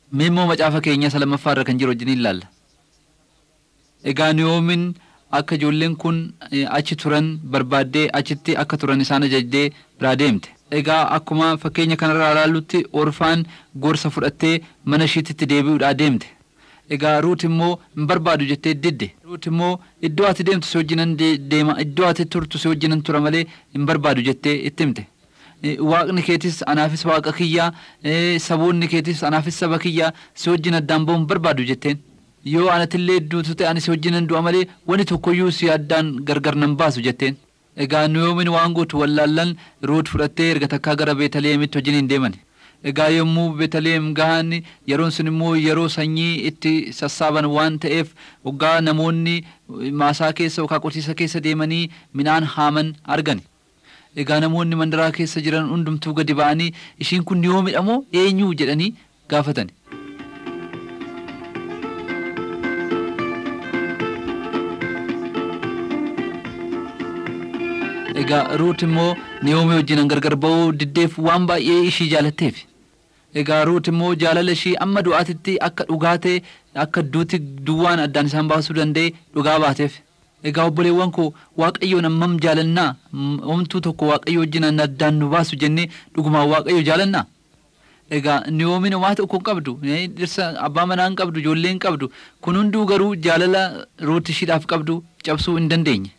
Mee immoo macaafa keenya isa lammaffaa irra kan jiru wajjin ilaalla. Egaa Niyoomin akka ijoolleen kun achi turan barbaaddee achitti akka turan isaan ajajdee biraa deemte. Egaa akkuma fakkeenya kanarraa ilaallutti orfaan gorsa fudhattee mana ishiititti deebi'uudhaa deemte. Egaa Ruut immoo hin barbaadu jettee didde. Ruut immoo iddoo ati deemtu si wajjinan deema iddoo ati turtu si wajjinan tura malee hin barbaadu jettee itti himte. Waaqni keetis anaafis waaqa kiyyaa saboonni keetis anaafis saba kiyyaa si wajjin addaan ba'uun barbaadu jetteen. Yoo anatillee duutu ta'e ani si wajjinan du'a malee wani tokkoyyuu si addaan gargar nan baasu jetteen. Egaa Niyoomin waan gootu wallaallan Ruut fudhattee erga takkaa gara Beetaleemitti wajjin hin deeman. Egaa yommuu Beetaleem gahan yeroon sun immoo yeroo sanyii itti sassaaban waan ta'eef waggaa namoonni maasaa keessa yookaan qotiisa keessa deemanii midhaan haaman argan. Egaa namoonni mandaraa keessa jiran hundumtuu gadi ba'anii ishiin kun Niyoomidha moo eenyu jedhanii gaafatan. Egaa Ruut immoo Niyoomii wajjin gargar ba'uu diddeef waan baay'ee ishii jaalatteef. Egaa Ruut immoo jaalala ishii amma du'aatitti akka dhugaa ta'e akka duuti duwwaan addaan isaan baasuu danda'e dhugaa baateef. Egaa obboleewwan koo Waaqayyoon ammam jaalannaa homtuu tokko Waaqayyo wajjin addaan nu baasu jennee dhugumaan Waaqayyo jaalannaa. Egaa Niyoomin waa tokko hin qabdu dhirsa abbaa manaa hin qabdu ijoollee hin qabdu kun hunduu garuu jaalala Ruut ishiidhaaf qabdu cabsuu hin dandeenye.